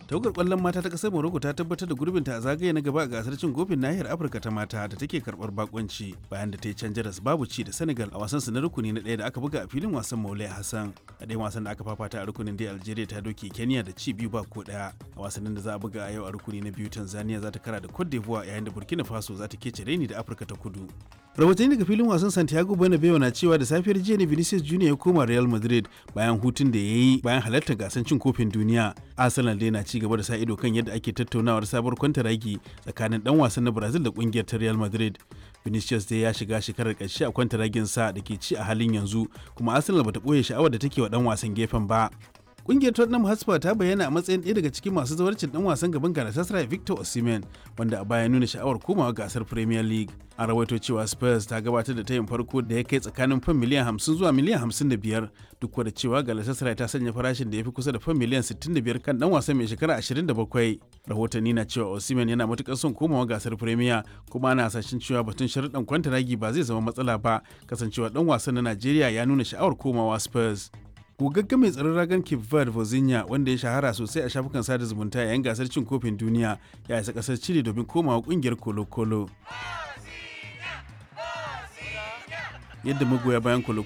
tawagar kwallon mata ta kasar morocco ta tabbatar da gurbinta a zagaye na gaba a gasar cin kofin nahiyar afirka ta mata da take karbar bakonci bayan da ta yi can jaras babu ci da senegal a wasan su na rukuni na ɗaya da aka buga a filin wasan maulai hassan a ɗayan wasan da aka fafata a rukunin dai algeria ta doke kenya da ci biyu ba ko ɗaya a wasannin da za a buga a yau a rukuni na biyu tanzania za ta kara da cote d'ivoire yayin da burkina faso za ta kece reni da afirka ta kudu rahotanni daga filin wasan santiago bernabeu na cewa da safiyar jiya ne vinicius junior ya koma real madrid bayan hutun da ya yi bayan halartar gasar cin kofin duniya arsenal dai na ci gaba da sa ido kan yadda ake tattaunawar sabuwar kwantaragi tsakanin dan wasan na brazil da kungiyar ta real madrid vinicius dai ya shiga shekarar ƙarshe a kwantaragin sa da ke ci a halin yanzu kuma arsenal bata ɓoye sha'awar da take wa dan wasan gefen ba Kungiyar Tottenham Hotspur ta bayyana a matsayin ɗaya daga cikin masu zawarcin dan wasan gaban Galatasaray Victor Osimhen wanda a baya nuna sha'awar komawa gasar Premier League. An rawaito cewa Spurs ta gabatar da tayin farko da ya kai tsakanin fan miliyan 50 zuwa miliyan 55 duk da cewa Galatasaray ta sanya farashin da ya fi kusa da fan miliyan 65 kan dan wasan mai shekara 27. Rahotanni na cewa Osimhen yana matukar son komawa gasar Premier kuma ana hasashen cewa batun sharuɗan kwantaragi ba zai zama matsala ba kasancewa dan wasan na Najeriya ya nuna sha'awar komawa Spurs. gogaggen mai tsaron ragan Cape Verde Vozinha wanda ya shahara sosai a shafukan sada zumunta yayin gasar cin kofin duniya ya isa kasar Chile domin komawa kungiyar Colo Colo. Yadda magoya bayan Colo